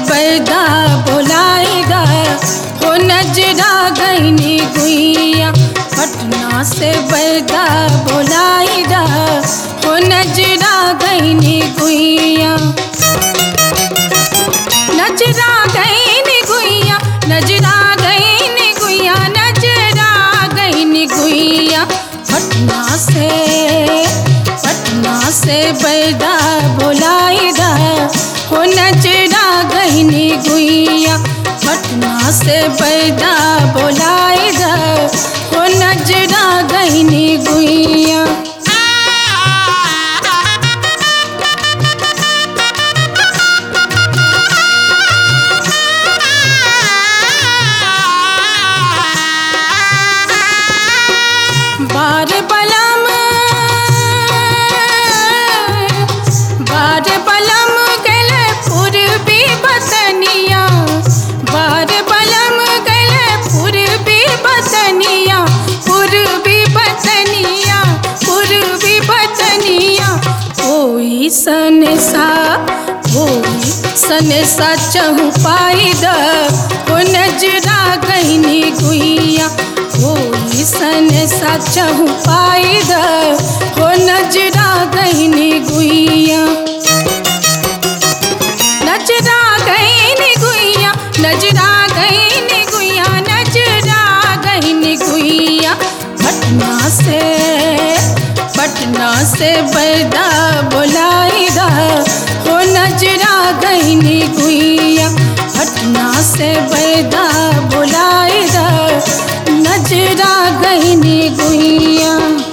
बैदा बोलाएगा हो नजरा गईनी गुइया पटना से बैदा बोलाएगा हो नजरा गईनी गुइया नजरा गईनी गुइया नजरा गईनी गुइया नजरा गईनी गुइया पटना से पटना से बैदा बोलाएगा हो नजरा गईनी गुइया पटना से बैदा बोलाएगा हो नजरा गईनी गुइया बार बलम बार बलम गले पूर्वी बतनिया बार बलम गले पूर्वी बतनिया पूर्वी बतनिया पूर्वी बतनिया कोई सन सा कोई सन सा चहु पाइद हो नजरा गईनी गुइया कोई सन सा चहु पाइद हो नजरा गईनी गुइया नजरा गईनी गुइया नजरा गईनी गुइया नजरा गईनी गुइया पटना से पटना से बैदा बोलाएगा हो नजरा गईनी गुइया पटना से बैदा बोलाएगा नजरा गईनी गुइया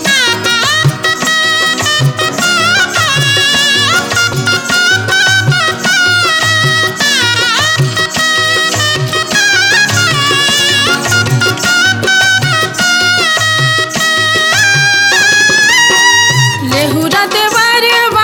लेहुरा देवरवा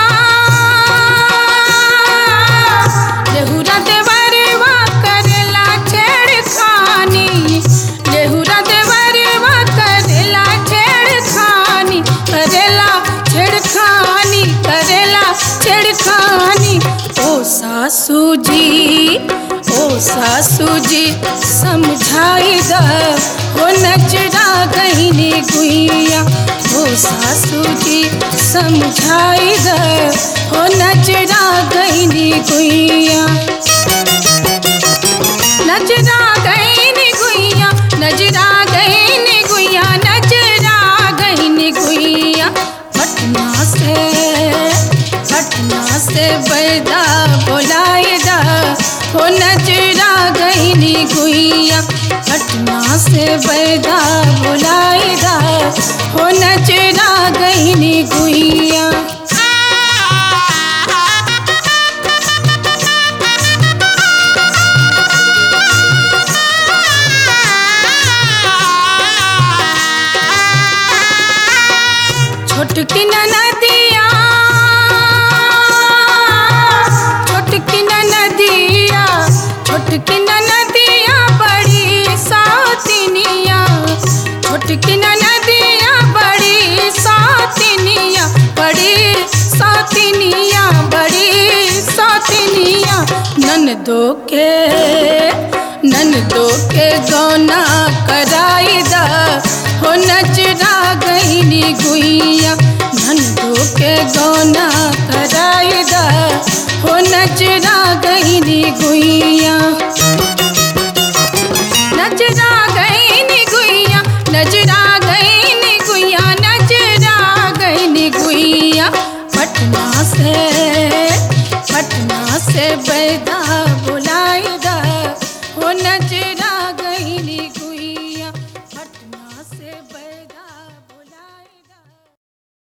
लेहुरा देवरवा करेला छेड़खानी लेहुरा देवरवा करेला छेड़खानी करेला छेड़खानी करेला छेड़खानी ओ सासू जी ओ सासू जी समझाई द हो नजरा गईनी गुइया हो सासू जी समझाई द हो नजरा गईनी गुइया नजरा गईनी गुइया नजरा गईनी गुइया नजरा गईनी गुइया पटना से पटना से बैदा बोलाएगा हो नजरा गईनी गुइया पटना से बैदा बोलाएगा हो नजरा गईनी गुइया छोटकी नदिया छोटकी नदिया छोटकी नदिया बड़ी सातिनिया छोटकी नदिया बड़ी सातिनिया बड़ी सातिनिया बड़ी सातिनिया ननदो के ननदो के गौना कराई दा हो नजरा गईनी गुइया ननदो के गौना कराई दा हो नजरा गईनी गुइया नजरा गईनी गुइया नजरा गईनी गुइया नजरा गईनी गुइया पटना से पटना से बैदा बुलाएगा हो नजरा